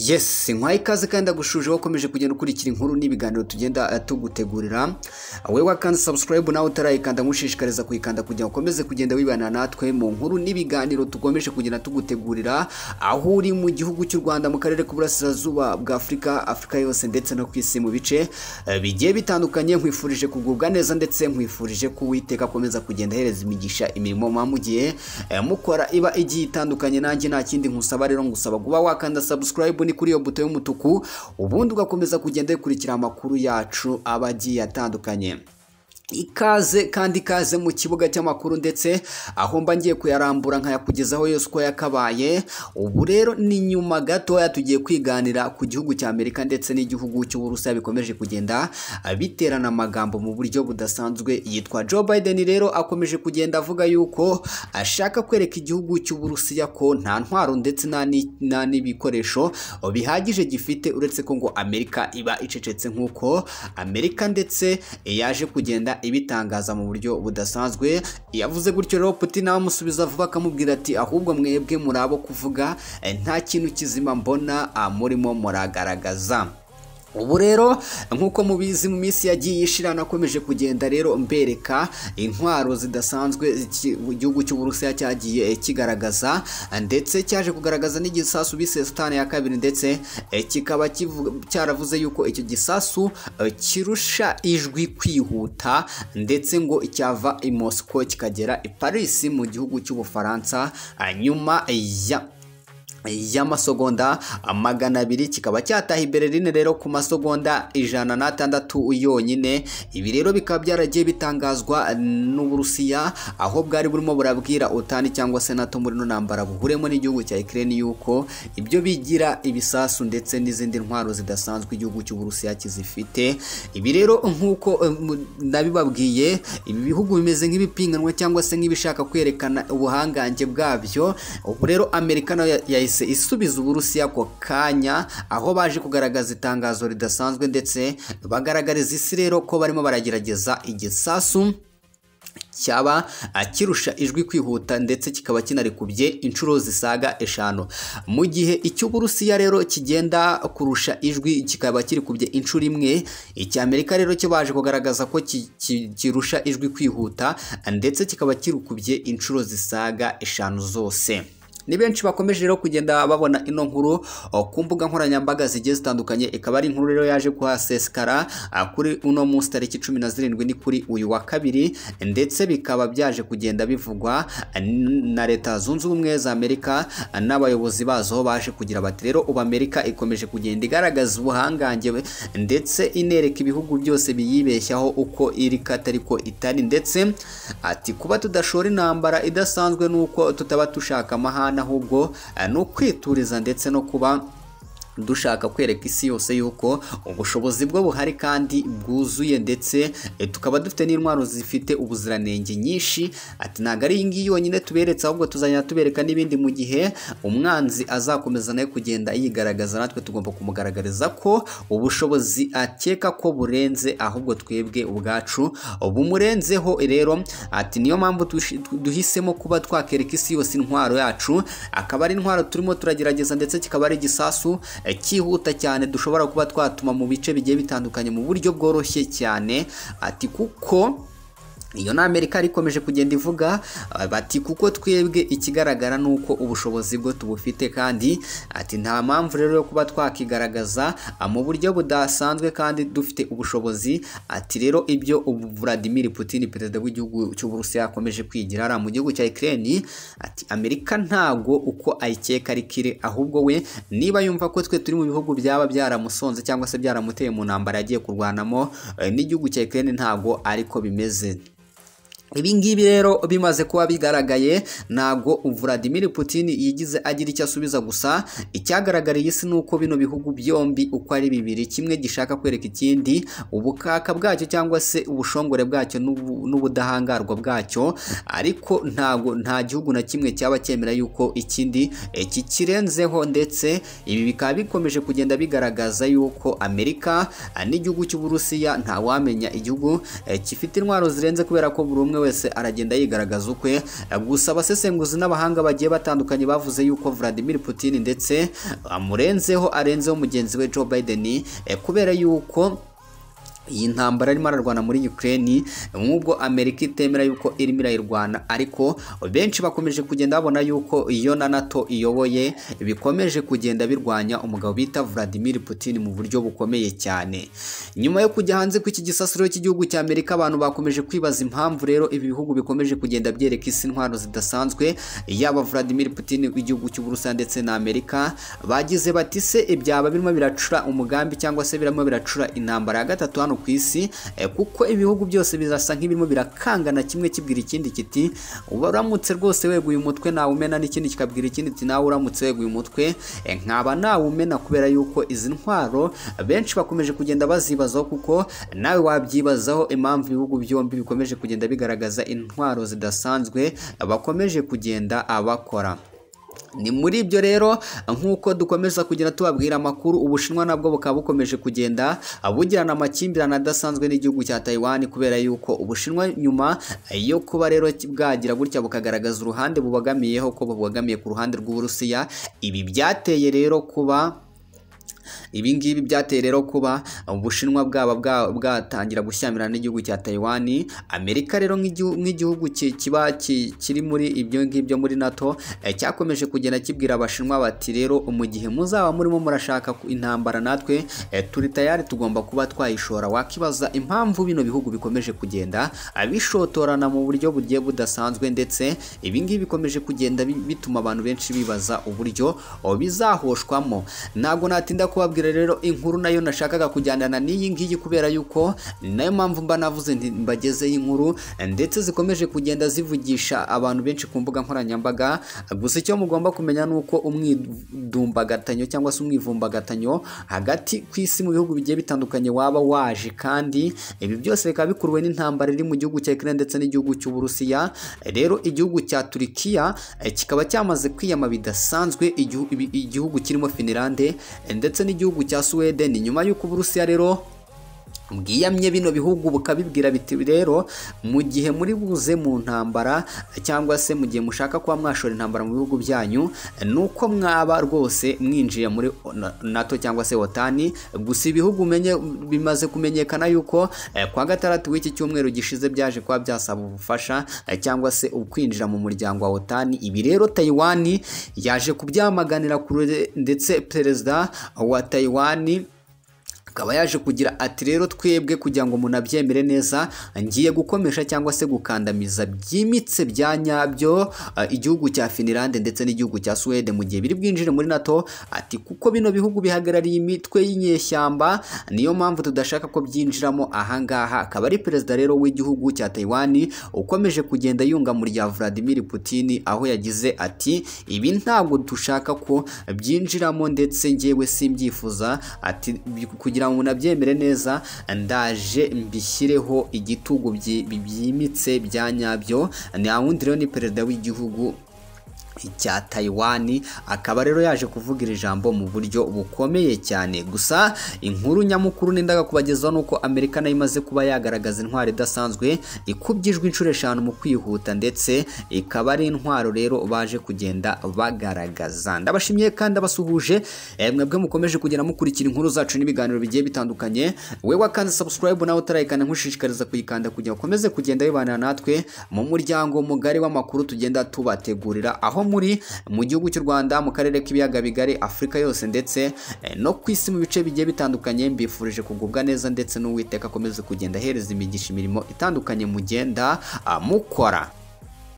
Yes nkwaye ikaze kandi agushuje aho ukomeje kugenda ukurikira inkuru n'ibiganiro tugenda eh, tugutegurira wowe wakanze subscribe nawe utarayikanda nkushishikariza kuyikanda kugira ngo ukomeze kugenda wibana natwe mu nkuru n'ibiganiro tukomeje kugenda tugutegurira aho uri mu gihugu cy'u Rwanda mu karere k'uburasirazuba bwa Afurika Afurika yose ndetse no ku isi mu bice eh, bigiye bitandukanye nkwifurije kugubwa neza ndetse nkwifurije ko Uwiteka akomeza kugenda ahereza imigisha imirimo mwamugiye eh, mukora iba igiye itandukanye nanjye nta kindi nkusaba rero ngusaba kuba wakanda subscribe ni kuri iyo buto y'umutuku ubundi ugakomeza kugenda wikurikira amakuru yacu aba agiye atandukanye ikaze kandi ikaze mu kibuga cy'amakuru ndetse aho mba ngiye kuyarambura nkayakugezaho yose uko yakabaye ubu rero ni nyuma gatoya tugiye kwiganira ku gihugu cya amerika ndetse n'igihugu cy'uburusiya bikomeje kugenda biterana amagambo mu buryo budasanzwe yitwa joe biden rero akomeje kugenda avuga yuko ashaka kwereka igihugu cy'uburusiya ko nta ntwaro ndetse nta ni- nta n'ibikoresho bihagije gifite uretse ko ngo amerika iba icecetse nk'uko amerika ndetse yaje kugenda ibitangaza mu buryo budasanzwe yavuze gutyo rero putin amusubiza vuba akamubwira ati ahubwo mwebwe muri abo kuvuga eh, nta kintu kizima mbona ah, murimo muragaragaza ubu rero nk'uko mubizi mu minsi yagiye ishira nakomeje kugenda rero mbereka intwaro zidasanzwe iki- igihugu cy'uburusiya cyagiye eh, kigaragaza ndetse cyaje kugaragaza n'igisasu bise sitani ya kabiri ndetse eh, kikaba kivu- cyaravuze yuko icyo gisasu eh, kirusha ijwi kwihuta ndetse ngo cyava i Moscow kikagera i Paris mu gihugu cy'ubufaransa ah, nyuma ya y'amasogonda magana abiri kikaba cyataha i Berlin rero ku masogonda ijana n'atandatu yonyine ibi rero bikaba byaragiye bitangazwa n'uburusiya aho bwari burimo burabwira utani cyangwa se nato muri no ntambara buhuremo n'igihugu cya Ukraine yuko ibyo bigira ibisasu ndetse n'izindi ntwaro zidasanzwe igihugu cy'uburusiya kizifite ibi rero nk'uko eh, mu- nabibabwiye ibi bihugu bimeze nk'ibipiganwa cyangwa se nk'ibishaka kwerekana ubuhangange bwabyo ubu rero amerika nayo ya- yahise isubiza uburusiya ako kanya aho baje kugaragaza itangazo ridasanzwe ndetse bagaragariza isi rero ko barimo baragerageza igisasu cyaba kirusha ijwi kwihuta ndetse kikaba kinarikubye inshuro zisaga eshanu mu gihe icy'uburusiya rero kigenda kurusha ijwi kikaba kirikubye inshuro imwe icy'amerika rero cyo baje kugaragaza ko ki- ki- kirusha ijwi kwihuta ndetse kikaba kirikubye inshuro zisaga eshanu zose ni benshi bakomeje rero kugenda babona ino nkuru o, ku mbuga nkoranyambaga zigiye zitandukanye ikaba ari inkuru rero yaje kuhasesekara a, kuri uno munsi tariki cumi na zirindwi ni kuri uyu wa kabiri ndetse bikaba byaje kugenda bivugwa a, n- na leta zunze ubumwe za amerika a, n'abayobozi bazo baje kugira bati rero ubu amerika ikomeje kugenda igaragaza ubuhangange we, ndetse inereka ibihugu byose biyibeshyaho uko iri katari ko itari ndetse ati kuba tudashora intambara idasanzwe ni uko tutaba dushaka amahane ahubwo eh, ni ukwituriza ndetse no kuba dushaka kwereka isi yose yuko ubushobozi bwo buhari kandi bwuzuye ndetse eh, tukaba dufite n'intwaro zifite ubuziranenge nyinshi ati ntabwo ari iyi ngiyi yonyine tuberetse ahubwo tuzajya tubereka n'ibindi mu gihe umwanzi azakomeza nawe kugenda yigaragaza natwe tugomba kumugaragariza ko ubushobozi akeka ko burenze ahubwo twebwe ubwacu bumurenzeho rero ati niyo mpamvu tushi- tu- duhisemo kuba twakereka isi yose intwaro yacu akaba ari intwaro turimo turagerageza ndetse kikaba ari igisasu eh, cyihuta cyane dushobora kuba twatuma mu bice bigiye bitandukanye mu buryo bworoshye cyane ati kuko iyo ni amerika yari ikomeje kugenda ivuga eh, bati kuko twebwe ikigaragara ni uko ubushobozi bwo tubufite kandi ati nta mpamvu rero yo kuba twakigaragaza ah, mu buryo budasanzwe kandi dufite ubushobozi ati rero ibyo ubu Vladimir Putin perezida w'igihugu cy'uburusiya akomeje kwigira ari mu gihugu cya Ukraine ati amerika ntago uko ayikeka ari kire ahubwo we niba yumva ko twe turi mu bihugu byaba byaramusonze cyangwa se byaramuteye mu ntambara yagiye kurwanamo eh, n'igihugu cya Ukraine ntago ariko bimeze ibi ngibi rero bimaze kuba bigaragaye ntabwo Vladimir Putin yigize agira icyo asubiza gusa icyagaragariye isi ni uko bino bihugu byombi uko ari bibiri kimwe gishaka kwereka ikindi ubukaka bwacyo cyangwa se ubushongore bwacyo n'ubu- n'ubudahangarwa bwacyo ariko ntabwo nta gihugu na kimwe cyaba cyemera yuko ikindi eh, kikirenzeho ndetse ibi bikaba bikomeje kugenda bigaragaza yuko Amerika ah, n'igihugu cy'Uburusiya ntawamenya igihugu eh, gifite intwaro zirenze kubera ko buri umwe wese aragenda yigaragaza ukwe gusa abasesenguzi n'abahanga bagiye batandukanye bavuze yuko Vladimir Putin ndetse amurenzeho arenzeho mugenzi we Joe Biden eh, kubera yuko iyi ntambara arimo ararwana muri Ukraine nk'ubwo Amerika itemera yuko irimo irayirwana ariko benshi bakomeje kugenda babona yuko iyo na NATO iyoboye bikomeje kugenda birwanya umugabo bita Vladimir Putin mu buryo bukomeye cyane nyuma yo kujya hanze kw'iki gisasiro cy'igihugu cya Amerika abantu bakomeje kwibaza impamvu rero ibi bihugu bikomeje kugenda byereka isi intwaro zidasanzwe yaba Vladimir Putin w'igihugu cy'u Burusiya ndetse na Amerika bagize bati se ibyaba birimo biracura umugambi cyangwa se birimo biracura intambara ya gatatu hano ku isi eh, kuko ibihugu byose birasa nk'ibirimo birakangana kimwe kibwira ikindi kiti uramutse rwose weguye umutwe nawe umena n'ikindi kikabwira ikindi kiti nawe uramutse weguye umutwe eh, nkaba nawe umena kubera yuko izi ntwaro benshi bakomeje kugenda bazibazaho kuko nawe wabyibazaho impamvu ibihugu byombi bikomeje kugenda bigaragaza intwaro zidasanzwe bakomeje kugenda abakora ni muri ibyo rero nk'uko dukomeza kugenda tubabwira amakuru ubushinwa nabwo bukaba bukomeje kugenda bugirana amakimbirane adasanzwe n'igihugu cya Taiwan kubera yuko ubushinwa nyuma yo kuba rero bwagira gutya bukagaragaza uruhande bubagamiyeho ko bubogamiye ku ruhande rw'uburusiya ibi byateye rero kuba ibi ngibi byateye rero kuba ubushinwa bwaba bwa- bwatangira gushyamirana n'igihugu cya Taiwan Amerika rero nk'igihu- nk'igihugu ki- kiba ki- kiri muri ibyo ngibyo muri NATO eh, cyakomeje kugenda kibwira abashinwa bati rero mu gihe muzaba murimo murashaka ku- intambara natwe eh, turi tayari tugomba kuba twayishora wakibaza impamvu bino bihugu bikomeje kugenda abishotorana mu buryo bugiye budasanzwe ndetse ibi ngibi bikomeje kugenda bi- bituma abantu benshi bibaza uburyo oh, bizahoshwamo ntabwo natinda kubabwira rero inkuru nayo nashakaga kujyanana n'iyi ngiyi kubera yuko ni nayo mpamvu mba navuze nti mbagezeho inkuru ndetse zikomeje kugenda zivugisha abantu benshi ku mbuga nkoranyambaga gusa icyo mugomba kumenya ni uko umwidumbagatanyo cyangwa se umwivumbagatanyo hagati ku isi mu bihugu bigiye bitandukanye waba waje kandi ibi byose bikaba bikuruwe n'intambara iri mu gihugu cya Ukraine ndetse n'igihugu cy'Uburusiya rero igihugu cya Turkiya eh, kikaba cyamaze kwiyama bidasanzwe igihu- ibi- igihugu kirimo Finlande eh, ndetse n'igihugu cya Sweden nyuma y'uko Uburusiya rero bwiyamye bino bihugu bukabibwira biti rero mu gihe muri buze mu ntambara cyangwa se mu gihe mushaka kuba mwashora intambara mu bihugu byanyu nuko mwaba rwose mwinjiye muri na- NATO cyangwa se OTAN gusa ibihugu menye bimaze kumenyekana yuko eh, kwa gatandatu w'iki cyumweru gishize byaje kuba byasaba ubufasha eh, cyangwa se ukwinjira mu muryango wa OTAN ibi rero Taiwan yaje kubyamaganira kure ndetse perezida wa Taiwan akaba yaje kugira ati rero twebwe kugira ngo munabyemere neza ngiye gukomesha cyangwa se gukandamiza byimitse bya nyabyo eh, igihugu cya Finland ndetse n'igihugu cya Sweden mu gihe biri bwinjire muri NATO ati kuko bino bihugu bihagarariye imitwe y'inyeshyamba niyo mpamvu tudashaka ko byinjiramo ahangaha akaba ari perezida rero w'igihugu cya Taiwan ukomeje kugenda yunga mu rya Vladimir Putin aho yagize ati ibi ntabwo dushaka ko byinjiramo ndetse njyewe simbyifuza ati bi- kugira ngo nabyemere neza ndaje mbishyireho igitugu byi- byimitse bya nyabyo nta wundi rero ni perezida w'igihugu cya Taiwan akaba rero yaje kuvugira ijambo mu buryo bukomeye cyane gusa inkuru nyamukuru n'indaga kubagezaho nuko Amerika nayo imaze kuba yagaragaza intwaro idasanzwe ikubjijwe inshuro eshanu mu kwihuta ndetse ikaba ari intwaro rero baje kugenda bagaragaza ndabashimiye kandi abasuhuje eh, mwebwe mukomeje kugenda mukurikira inkuru zacu n'ibiganiro bigiye bitandukanye we wakanze subscribe nawe utarayikanda nkushishikariza kuyikanda kugira ngo ukomeze kugenda bibanira natwe mu muryango mugari w'amakuru tugenda tubategurira aho muri mu gihugu cy'u Rwanda mu karere k'ibiyaga bigari Afurika yose ndetse eh, no ku isi mu bice bigiye bitandukanye mbifurije kugubwa neza ndetse n'uwiteka akomeze kugenda ahereza imigisha imirimo itandukanye mugenda ah, mukora